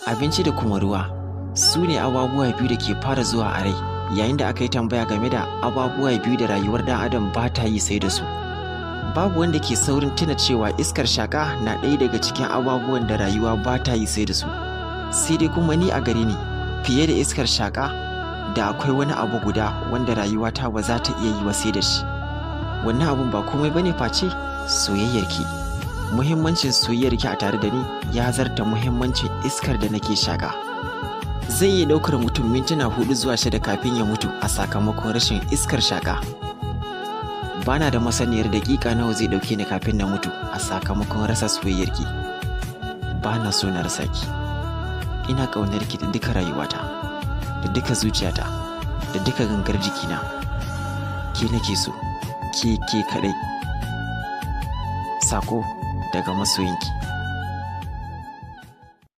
abinci da kuma ruwa su ne ababuwa biyu da ke fara zuwa a rai yayin da aka yi tambaya game da ababuwa biyu da rayuwar dan adam ba ta yi sai da su babu wanda ke saurin tuna cewa iskar shaka na ɗaya daga cikin ababuwan da rayuwa ba ta yi sai da su sai dai kuma ni a gare ni fiye da iskar shaka da akwai wani abu guda wanda rayuwata ba za ta iya yi wa sai da shi wannan abun ba komai bane face soyayyarki muhimmancin soyayyarki a tare da ni ya zarta muhimmancin iskar da nake shaka zai iya ɗaukar mutum mintuna hudu zuwa shida kafin ya mutu a sakamakon rashin iskar shaka bana da masaniyar daƙiƙa nawa zai ɗauke ni kafin na mutu a sakamakon rasa soyayyarki bana so na rasa ki ina ƙaunarki da duka rayuwata da duka zuciyata da duka gangar jikina ke nake so ke ke kaɗai sako daga masoyinki